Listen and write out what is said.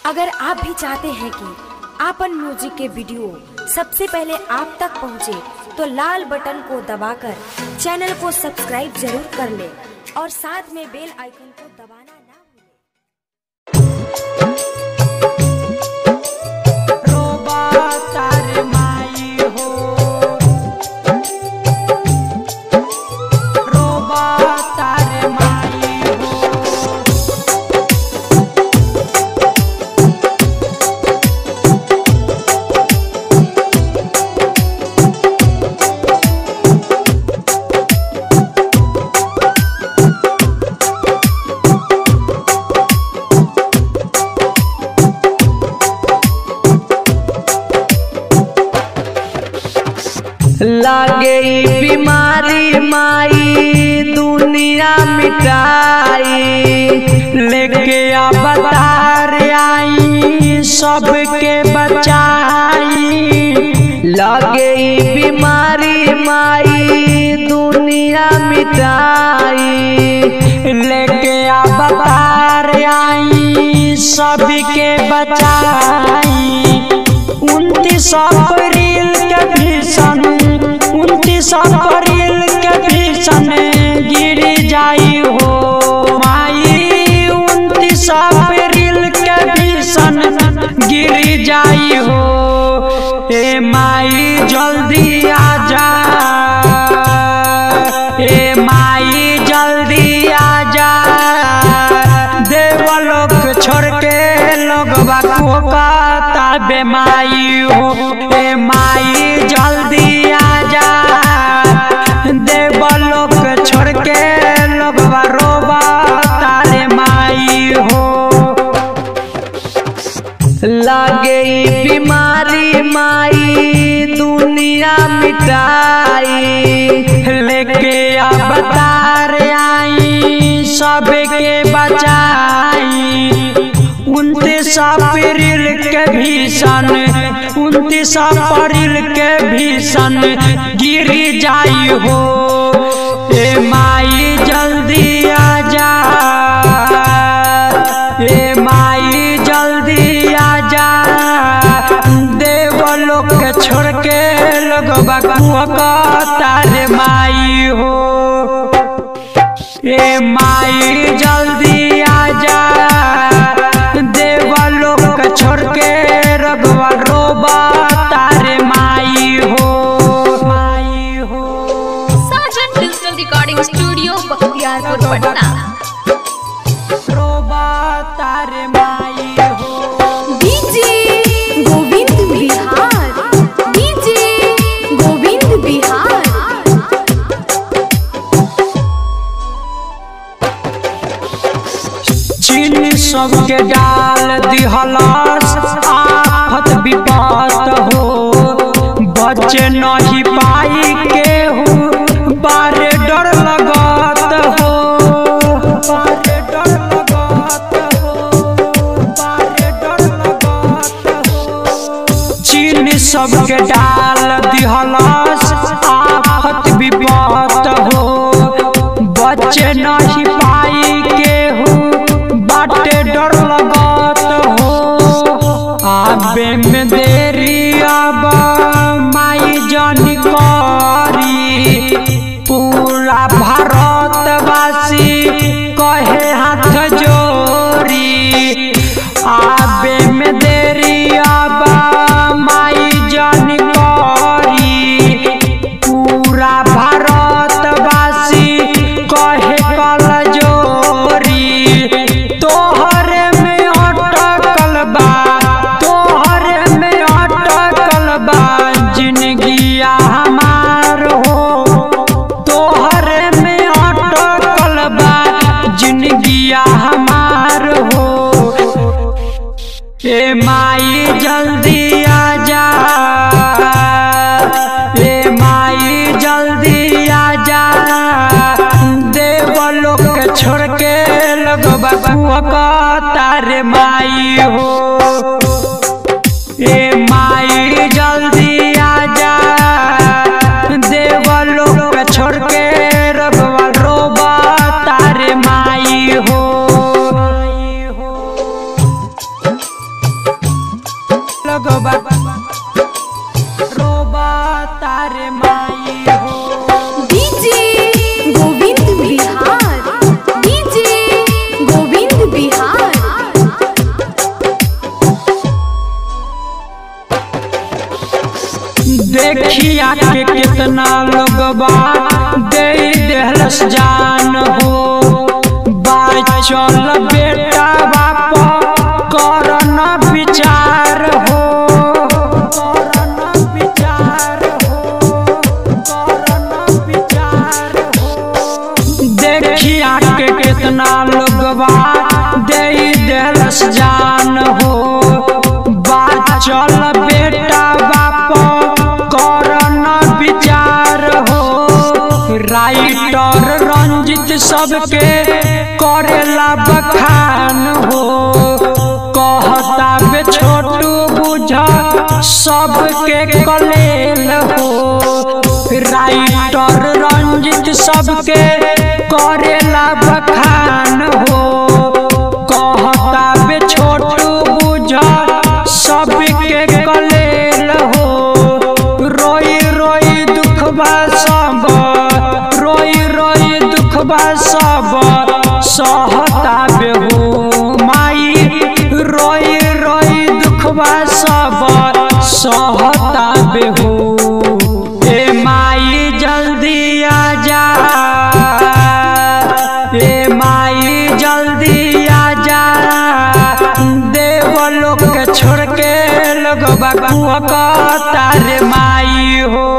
अगर आप भी चाहते हैं कि आपन म्यूजिक के वीडियो सबसे पहले आप तक पहुंचे, तो लाल बटन को दबाकर चैनल को सब्सक्राइब जरूर कर ले और साथ में बेल आइकन को दबाना ना भूलें। रोबा तार माई हो रोबा तार माई हो लागे ई बीमारी माई दुनिया मिटाई लेके अवतार आई सबके बचाई लागे ई बीमारी माई दुनिया मिटाई लेके अवतार आई सबके बचाई उनतीस अप्रैल के भीषण उनतीस अप्रैल के भीषण गिर जाई हो माई उनतीस अप्रैल के भीषण गिर जाई हो ए माई जल्दी आ जा ए माई जल्दी आ जा देवलोक छोड़ के लोगवा को कहता बेमाई हो ए माई जल्दी आ जा देवलोक छोड़ के लोगवा रोबा तारे माई हो लागे ई बीमारी माई दुनिया मिटाई लेके अवतार आई सबके बचाई उनतीस अप्रैल के भीषण उनतीस अप्रैल के भीषण गिर जाई हो ए माई जल्दी आ जा ए माई जल्दी आ जा देवलोक छोड़ के लोग तारे माई हो ए माई जल्दी आ जा देवलोक छोड़ के रघुवा रोबा तारे माई हो माई हो Sajan digital recording studio Bakhtiyarpur Patna रोबा तारे माई हो डीजे गोविंद बिहार डीजे गोविंद बिहार चीन सबके डाल दिहलस आफत विपत हो बचे नहीं पाई केहू बारे डर लगत हो बारे डर लगत हो बारे डर लगत हो चीन सबके डाल दिहलस आफत विपत हो बच्चे नहीं पाई केहू बाटे डर लगत हो आबे में देरी अब माई जनी करी पूरा भारतवासी कहे हाथ जोरी आबे में देरी अब माई जनी करी पूरा भारतवासी कहे कल जोरी तोहरे में अटकल बा तोहरे में अटकल बा जिंदगिया हमार हो तोहरे में अटकल बा जिंदगिया हमार हो ए माई जल्दी आ जा ए माई जल्दी आ जा देवलोक छोड़ के लगवा तारे माई हो ए माई जल्दी आ जा देवलोक छोड़ के रघुवा रोबा तारे माई हो देखिया के कितना लोगबा दे देहलस जान हो बाचल बेटा बाप करन विचार हो करन विचार हो करन विचार हो देखिया के कितना लोगबा दे देहलस जान हो बाचल बेटा बाप करन विचार हो राइटर रंजित सबके करेला बखान हो कहता बे छोटू बुझ सबके कलेल हो राइटर रंजित सबके करेला बखान हो कहता बे छोटू बुझ सबके कलेल हो रोई रोई दुखबा सब रोई रोई दुखबा सब सहता बेहू माई रोई रोई दुखबा सब सहता बेहू ए माई जल्दी आ जा ए माई जल्दी आ जा देव लोग के छोड़ के लोग बकुआ तारे माई हो